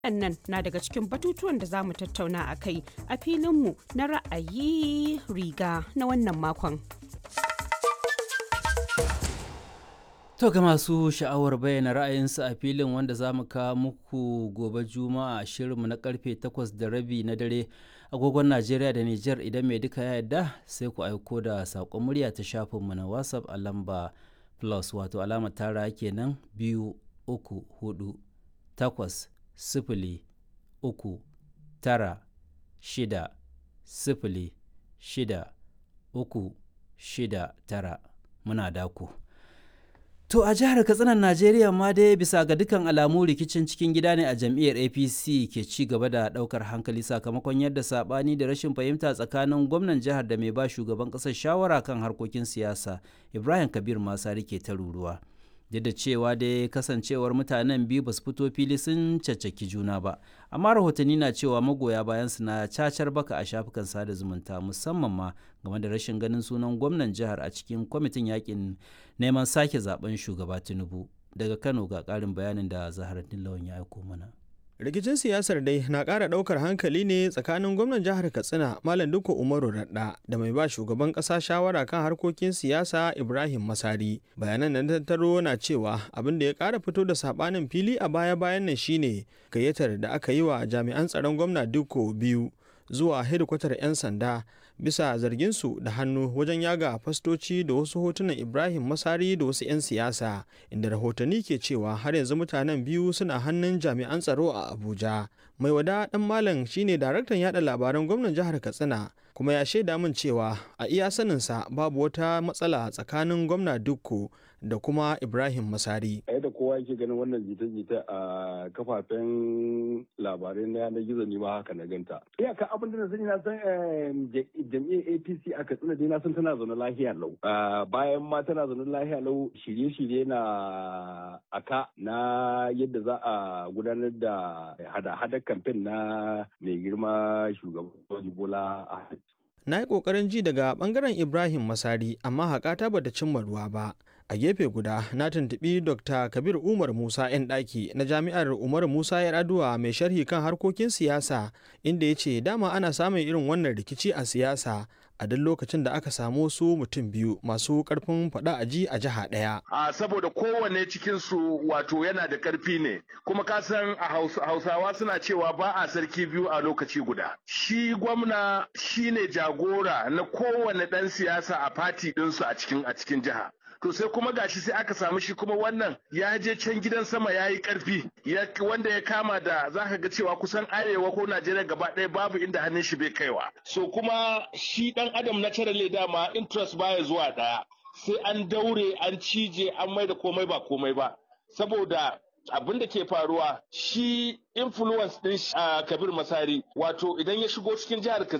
Waɗannan na daga cikin batutuwan da za mu tattauna a kai a filinmu na ra'ayi riga na wannan makon. To ga masu sha'awar bayyana ra'ayinsu a filin wanda za mu kawo muku gobe juma'a shirinmu na karfe 8 da rabi na dare agogon Najeriya da Nijar idan mai duka ya yarda sai ku aiko da saƙon murya ta shafinmu na WhatsApp a lamba plus wato alamar tara kenan biyu uku hudu takwas sifili uku tara shida sifili shida uku shida tara muna daku. To a jihar Katsinan Najeriya ma dai bisa ga dukkan alamu rikicin cikin gida ne a jam'iyyar APC ke ci gaba da daukar hankali sakamakon yadda sabani da rashin fahimta tsakanin gwamnan jihar da mai ba shugaban kasar shawara kan harkokin siyasa Ibrahim Kabir Masari ke ta ruruwa. Duk da cewa dai kasancewar mutanen biyu ba su fito fili sun caccaki juna ba, amma rahotanni na cewa magoya bayan su na cacar baka a shafukan sada zumunta musamman ma game da rashin ganin sunan gwamnan jihar a cikin kwamitin yakin neman sake zaben shugaba Tinubu. Daga Kano ga ƙarin bayanin da Zaharaddin Lawan ya aiko mana. rikicin siyasar dai na ƙara ɗaukar hankali ne tsakanin gwamnan jihar katsina malam duka umaru radda da mai ba shugaban ƙasa shawara kan harkokin siyasa ibrahim masari bayanan da tattaro na cewa abin da ya ƙara fito da saɓanin fili a baya bayan nan shine gayyatar da aka yi wa jami'an tsaron gwamna duko biyu zuwa hedikwatar 'yan sanda bisa zarginsu da hannu wajen yaga fastoci da wasu hotunan ibrahim masari da wasu 'yan siyasa inda rahotanni ke cewa har yanzu mutanen biyu suna hannun jami'an tsaro a abuja mai wada dan malam shine daraktan yada labaran gwamnan jihar katsina kuma ya shaida min cewa a iya saninsa babu wata matsala tsakanin gwamna dukko da kuma ibrahim masari a yadda kowa yake ganin wannan jita-jita a kafafen labarai na yanar gizo ne ma haka na ganta iyaka abin da na sani na san jam'iyyar apc a katsina dai na san tana zaune lahiya lau bayan ma tana zaune lahiya lau shirye-shirye na aka na yadda za a gudanar da hada-hadar kamfen na mai girma shugaban bola a na yi ƙoƙarin ji daga ɓangaren ibrahim masari amma haƙata bata cimma ruwa ba a gefe guda na tuntuɓi dr kabir umar musa 'yan ɗaki na jami'ar umar musa ya aduwa mai sharhi kan harkokin siyasa inda ya ce dama ana samun irin wannan rikici a siyasa a duk lokacin da aka samu su mutum biyu masu karfin faɗa a ji a jiha ɗaya. A saboda kowanne cikin su wato yana da karfi ne kuma ka san a hausawa suna cewa ba a sarki biyu a lokaci guda. Shi gwamna shine jagora na kowane ɗan siyasa a fati ɗinsu a cikin a cikin jiha. to sai kuma gashi sai aka samu shi kuma wannan ya je can gidan sama ya yi karfi wanda ya kama da za ka ga cewa kusan arewa ko najeriya gaba ɗaya babu inda hannun shi bai kaiwa so kuma shi ɗan adam na cire dama interest baya zuwa ɗaya sai an daure an cije an mai da komai ba komai ba saboda abin da ke faruwa shi influence din kabir masari wato idan ya shigo cikin jihar